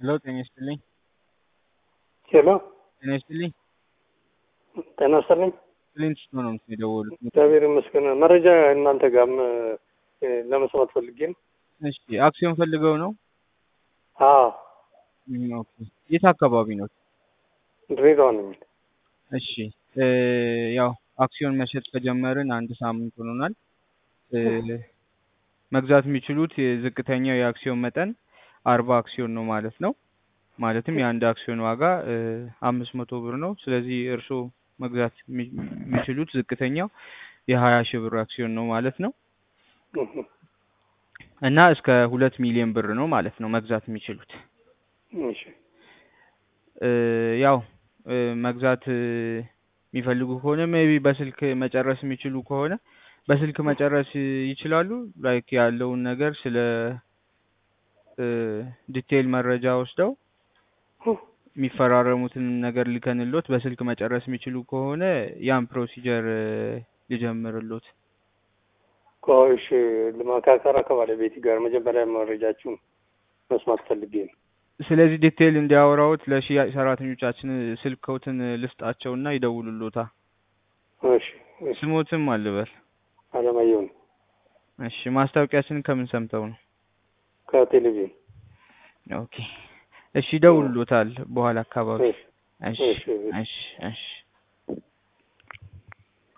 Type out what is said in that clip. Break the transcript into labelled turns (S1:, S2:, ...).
S1: ሄሎ ጤና ይስጥልኝ።
S2: ሄሎ
S1: ጤና ይስጥልኝ።
S2: ጤና ይስጥልኝ።
S1: ክሊንት ነው ነው የደወሉት።
S2: እግዚአብሔር ይመስገን። መረጃ እናንተ ጋርም እ፣ ለመስማት ፈልጌ ነው።
S1: እሺ አክሲዮን ፈልገው ነው?
S2: አዎ
S1: እም፣ ኦኬ። የት አካባቢ ነው?
S2: ድሬዳዋ ነው የሚል
S1: እሺ እ፣ ያው አክሲዮን መሸጥ ከጀመርን አንድ ሳምንት ሆኖናል። እ፣ መግዛት የሚችሉት የዝቅተኛው የአክሲዮን መጠን አርባ አክሲዮን ነው ማለት ነው። ማለትም የአንድ አክሲዮን ዋጋ እ፣ አምስት መቶ ብር ነው። ስለዚህ እርስዎ መግዛት የሚ- የሚችሉት ዝቅተኛው የሀያ ሺህ ብር አክሲዮን ነው ማለት ነው
S2: እህ፣
S1: እና እስከ ሁለት ሚሊዮን ብር ነው ማለት ነው መግዛት የሚችሉት።
S2: እሺ
S1: እ፣ ያው እ፣ መግዛት እ፣ የሚፈልጉ ከሆነ ሜቢ በስልክ መጨረስ የሚችሉ ከሆነ በስልክ መጨረስ እ፣ ይችላሉ። ላይክ ያለውን ነገር ስለ እ፣ ዲቴይል መረጃ ወስደው የሚፈራረሙትን ነገር ልከንሎት በስልክ መጨረስ የሚችሉ ከሆነ ያን ፕሮሲጀር እ፣ ልጀምርሎት።
S2: ቆይሽ ለማካከራ ከባለቤቴ ጋር መጀመሪያ መረጃችሁን መስማት ፈልጌ ነው።
S1: ስለዚህ ዲቴይል እንዲያወራውት ለሽያጭ ሰራተኞቻችን ስልክዎትን ልስጣቸውና ይደውሉሎታ።
S2: እሺ እሺ።
S1: ስሞትም አልበል።
S2: አለማየሁ ነው
S1: እሺ ማስታወቂያችንን ከምን ሰምተው ነው?
S2: ከቴሌቪዥን።
S1: ኦኬ እሺ ይደውሉሎታል በኋላ አካባቢ።
S2: እሺ
S1: እሺ
S2: እሺ እሺ።
S1: እሺ እሺ